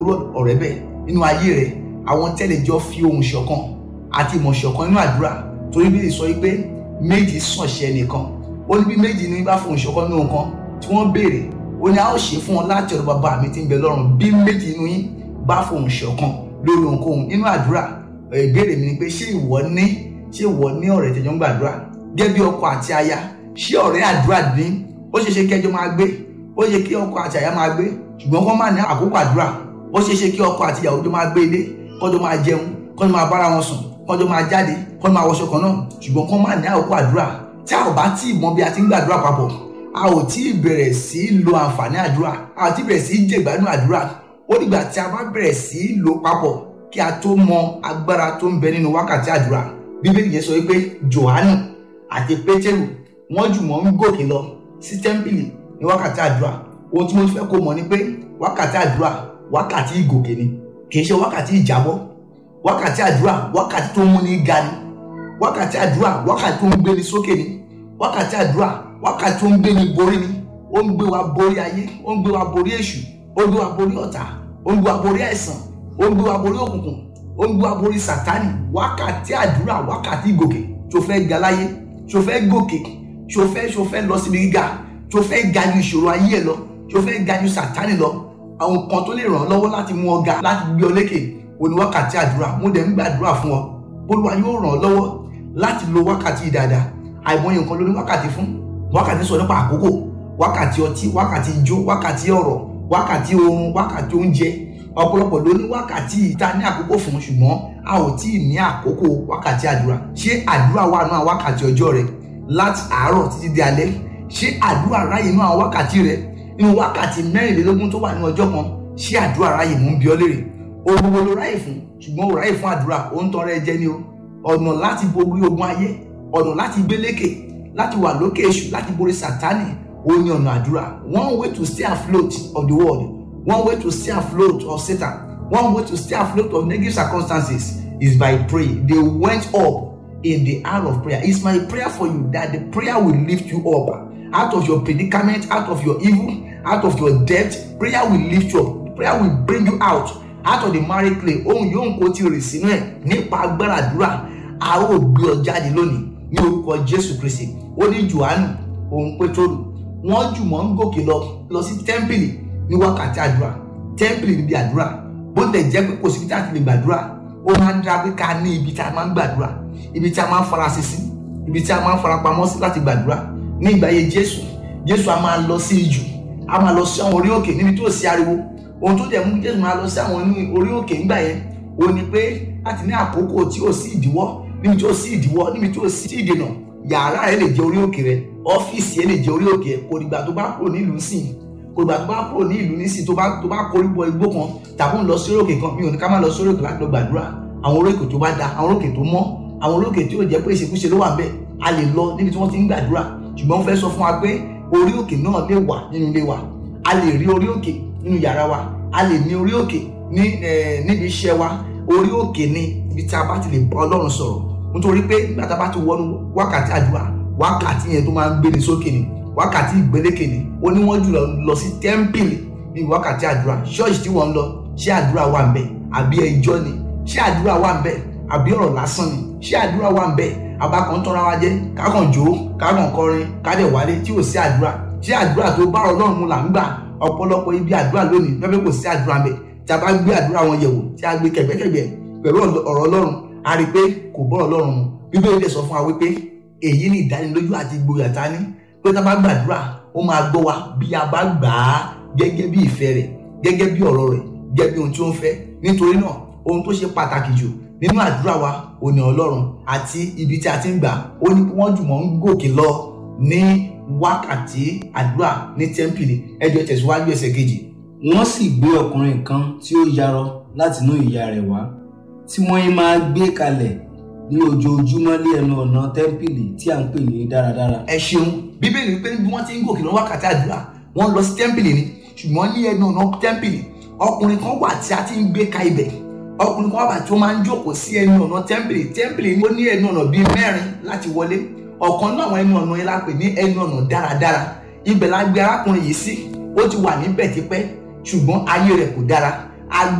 ọ̀rẹ́ bẹ́ẹ̀ nínú ayé rẹ̀ àwọn tẹ́lẹ̀ jọ fi ohùn ṣọ̀kan àti ìmọ̀ ṣọ̀kan nínú àdúrà torí bí sọ wípé méjì sànṣẹ́ nìkan ó ní bí méjì ní bá fohùn ṣọ̀kan nínú nǹkan tí wọ́n béèrè ó ní a ó ṣe fún wọn láti ọ̀dọ̀ bàbá mi tí ń bẹ lọ́run bí méjì nínú yín bá fohùn ṣọ̀kan lórí ohunkóhun nínú àdúrà ìbéèrè mi ni pé ṣé ìwọ ní ṣé ìwọ ní ọ̀rẹ́ tẹ̀jọ́ ń gbàdúrà gẹ́gẹ́ bí ọkọ àti aya ṣé ọ̀rẹ́ àdúrà ní ó ṣe ṣe kẹjọ máa gbé ó ṣe kí ọkọ àti aya máa gbé ṣùgbọ́n kọ́ máa ní àkókò àdúrà ó ṣe ṣe kí ọkọ àti ìyàwó jọ máa gbé ilé kọ́jọ́ máa jẹun kọ́jọ́ máa bára wọn sùn kọ́jọ́ máa jáde kọ́jọ́ máa wọṣọ kan náà ṣùgbọ́n kọ́ máa ní àkókò àdúrà tí a ò bá tí ì mọ bí a ti ń gbàdúrà papọ̀ a ò tí ì bẹ̀rẹ̀ sí í lo àǹfààní àdúrà a ò tí ì bẹ̀rẹ̀ sí í jẹ̀gbádùn àdúrà ó dìgbà tí a bá bẹ̀rẹ̀ sí í lo papọ̀ kí a tó mọ agbára tó ń bẹ nínú wákàtí àdúrà bíbélì yẹn sọ wípé Jòhánù àti Pétérù wọ́n jùmọ̀ ń gòkè lọ sí tẹ́ḿpìlì ní wákàtí àdúrà ohun tí mo fẹ́ kó mọ̀ ni pé wákàtí àdúrà wákàtí ìgòkè ni kì í ṣe wákàtí ìjábọ́ wákàtí àdúrà wákàtí tó ń múni ga ni wákàtí àdúrà wákàtí tó ń gbéni sókè ni wákàtí àdúrà wákàtí tó ń gbéni borí ni ó ń gbé wa borí ayé ó ń gbé wa borí èṣù ó ń gbé wa borí ọ̀tá ó ń gbé wa borí àìsàn ó ń gbé wa borí òkùnkùn ó ń gbé wa borí sátánì wákàtí àdúrà wákàtí ìgòkè tó fẹ́ ga láyé tó fẹ́ gòkè tó fẹ́ tó fẹ́ lọ síbi gíga tó fẹ́ ga ju ìṣòro ayé ẹ lọ tó fẹ́ ga ju sátánì lọ àwọn kan tó lè ràn ọ́ lọ́wọ́ láti mú ọ ga láti gbé ọ lékè òní wákàtí àdúrà mo dẹ̀ ń gbàdúrà fún ọ Olúwa yóò ràn ọ́ lọ́wọ́ láti lo wákàtí yìí dáadáa àìmọye nǹkan ló ní wákàtí fún wákàtí sọ nípa àkókò wákàtí ọtí wákàtí ijó wákàtí ọ̀rọ̀ wákàtí oorun wákàtí oúnjẹ ọ̀pọ̀lọpọ̀ ló ní wákàtí ìta ní àkókò fún ṣùgbọ́n a ò tí ì ní àkókò wákàtí àdúrà ṣé àdúrà wà nínú àwọn wákàtí ọjọ́ rẹ láti àárọ̀ títí di alẹ́ ṣé àdúrà ráyè nínú àwọn wákàtí rẹ nínú wákàtí mẹ́rìnlélógún tó wà ní ọjọ́ kan ṣé àdúrà ráyè mú bí ọ lérè ohun gbogbo ló ráyè fún ṣùgbọ́n ò ráyè fún àdúrà ó ń tọrẹ jẹ ni o ọ̀nà láti borí ogun ayé ọ̀nà láti gbé lékè láti wà lókè èṣù láti borí sátánì ó ní ọ̀nà àdúrà one way to stay afloat of the world one way to stay afloat of Satan one way to stay afloat of negative circumstances is by praying they went up in the hour of prayer it's my prayer for you that the prayer will lift you up out of your predicament out of your evil out of your debt prayer will lift you up prayer will bring you out out of the married clay ohun yóò kó tí o rè sínú ẹ nípa agbára àdúrà a ó gbé ọ jáde lónìí ní orúkọ jésù kristi ó ní johannu òun pétrólù wọ́n jùmọ̀ ń gòkè lọ lọ sí tẹ́ḿpìlì ní wákàtí àdúrà tẹ́ḿpìlì níbi àdúrà bó lè jẹ́ pé kò síbi tí a ti lè gbàdúrà ó máa ń dá pé ká ní ibi tí a máa ń gbàdúrà ibi tí a máa ń farasí sí ibi tí a máa ń farapamọ́ sí láti gbàdúrà ní ìgbà yẹn jésù jésù a máa lọ sí ijù a máa lọ sí àwọn orí òkè níbi tí ò sí ariwo ohun tó dẹ̀ mú jésù máa lọ sí àwọn orí òkè ńgbà yẹn ó ní pé láti ní àkókò tí ò sí ìdíwọ́ níbi tí ò sí ìdíwọ́ níbi tí ò sí ìdènà yàrá rẹ lè jẹ orí òkè rẹ ọ́fíìsì rẹ lè jẹ orí òkè kò dìgbà tó bá kúrò nílùú sìn kò dìgbà tó bá kúrò ní ìlú nísìn tó bá tó bá korí bọ igbó kan tàbí ń lọ sí orí òkè kan mi ò ní ká má lọ sí orí òkè láti lọ gbàdúrà àwọn orí òkè tó bá da àwọn orí òkè tó mọ́ àwọn orí òkè tí ò jẹ́ pé ìṣekúṣe ló wà ń bẹ̀ a lè lọ níbi tí wọ́n ti ń gbàdúrà ṣùgbọ́n wọ́n fẹ́ sọ fún wa pé orí òkè náà lè wà nínú ilé wa a lè rí orí òkè nínú yàrá wa a lè ní orí òkè ní níbi iṣẹ́ wa orí òkè ni ibi tí a bá ti lè bá Ọlọ́run sọ̀rọ̀ nítorí pé nígbà tá a bá ti wọnú wákàtí àdúrà wákàtí yẹn tó máa ń gbéni sókè ni wákàtí ìgbélékè ni ó ní wọ́n jùlọ lọ sí tẹ́ḿpìlì ní wákàtí àdúrà ṣọ́ọ̀ṣì tí wọ́n ń lọ ṣé àdúrà wà ń bẹ̀ àbí ẹjọ́ ni ṣé àdúrà wà ń bẹ̀ àbí ọ̀rọ̀ lásán ni ṣé àdúrà wà ń bẹ̀ abákan tọ́ra wa jẹ́ kákan jó kákan kọrin kádẹ̀ wálé tí ò sí àdúrà ṣé àdúrà tó bá Ọlọ́run mu là ń gbà ọ̀pọ̀lọpọ̀ ibi àdúrà lónìí lọ́pẹ́ kò sí àdúrà ń bẹ̀ tí a bá gbé àdúrà wọn yẹ̀wò tí a gbé kẹ̀gbẹ́kẹ̀gbẹ́ pẹ̀lú ọ̀rọ̀ Ọlọ́run a rí i pé kò bọ́ Ọlọ́run mu Bíbélì dẹ̀ sọ fún wa wípé èyí ni ìdánilójú àti ìgboyà ta ní pé tá a bá gbàdúrà ó máa gbọ́ wa bí a bá gbà á gẹ́gẹ́ bí ìfẹ́ rẹ̀ gẹ́gẹ́ bí ọ̀rọ̀ rẹ̀ gẹ́gẹ́ bí ohun tí ó ń fẹ́ nítorí náà ohun tó ṣe pàtàkì jù nínú àdúrà wa ò ní Ọlọ́run àti ibi tí a ti ń gbà ó ní kí wọ́n jùmọ̀ ń gòkè lọ ní wákàtí àdúrà ní tẹ́ḿpìlì ẹjọ́ tẹ̀síwájú ẹsẹ̀ kejì. wọ́n sì gbé ọkùnrin kan tí ó yarọ látinú ìyá rẹ̀ wá tí wọ́n yín máa gbé kalẹ̀ ní ojoojúmọ́ lé ẹnu ọ̀nà tẹ́ḿpìlì tí à ń pè ní dáradára. ẹ ṣeun bíbélì pé bí wọ́n ti ń gòkè lọ wákàtí àdúrà wọ́n lọ sí tẹ́ḿpìlì ni ṣùgbọ́n ní ẹnu ọ̀nà tẹ́ḿpìlì ọkùnrin kan wà tí a ti ń gbé ka ibẹ̀ ọkùnrin kan wà tí ó máa ń jókòó sí ẹnu ọ̀nà tẹ́ḿpìlì tẹ́ḿpìlì ni ó ní ẹnu ọ̀nà bíi mẹ́rin láti wọlé ọ̀kan náà àwọn ẹnu ọ̀nà yẹn la pè ní ẹnu ọ̀nà dáradára ibẹ̀ la gbé arákùnrin yìí sí ó ti wà níbẹ̀ tipẹ́ ṣùgbọ́n ayé rẹ̀ kò dára